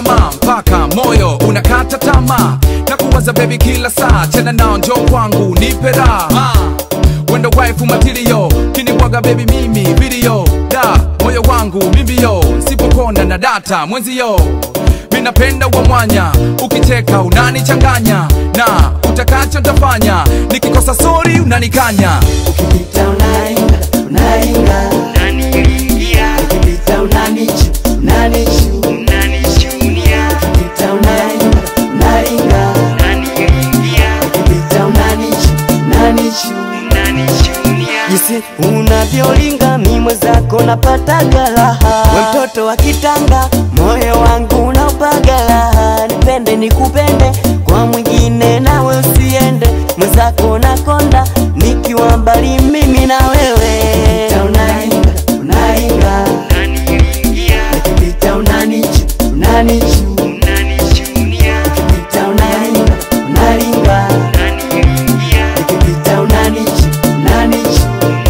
nyama mpaka moyo unakata tamaa na kuwaza bebi kila saa tena nao njo kwangu nipe raha wendo waifu matirio kinibwaga bebi mimi video da moyo wangu mimbio sipopona na data mwenzio minapenda wa mwanya ukicheka unanichanganya na utakacho ntafanya nikikosa sori unanikanya Ukipita unainga, unainga Ukipita unanichu, unanichu Ukipita unainga, unainga Ukipita unanichu, unanichu Jinsi unavyolinga mimwe zako napata galaha We mtoto wa kitanga moyo wangu unaupaga laha Nipende nikupende kwa mwingine nawe usiende Mwenzako nakonda nikiwa mbali mimi na wewe Unainga, unainga Ukipita unanichu, unanichu Ukipita unainga, unainga Ukipita unanichu, unanichu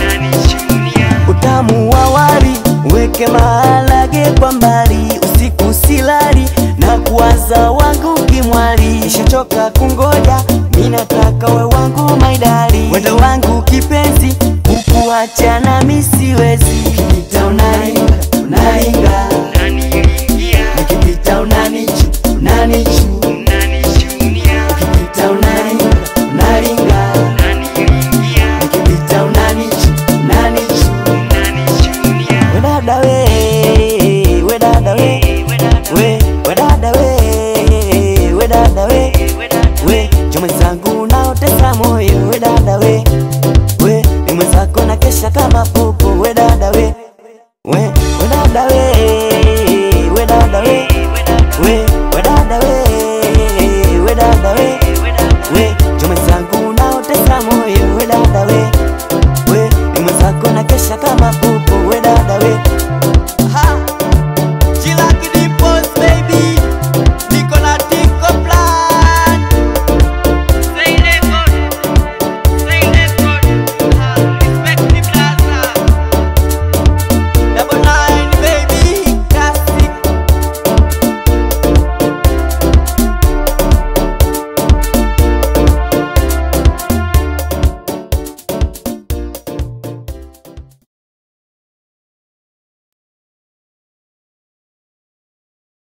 utamu wa wali weke maharage kwa mbali, usiku silali na kuwaza wangu kimwali, nishachoka kungoja, minataka we wangu maidali, wendo wangu kipenzi, ukuacha nami siwezi. Ukipita unainga, unainga, ukipita unanichu, unanichu, ukipita unainga, unainga, ukipita unanichu, unanichu we dada we, we dada we, we, we dada we, we dada we, we, jo mwenzangu naotesa moyo, we dada we, we, ni mwenzako na kesha kama popo, we dada we, we, we dada we, we dada we, we, we dada we, we dada we, we, jo mwenzangu naotesa moyo, we dada we, we, ni mwenzako na kesha kama popo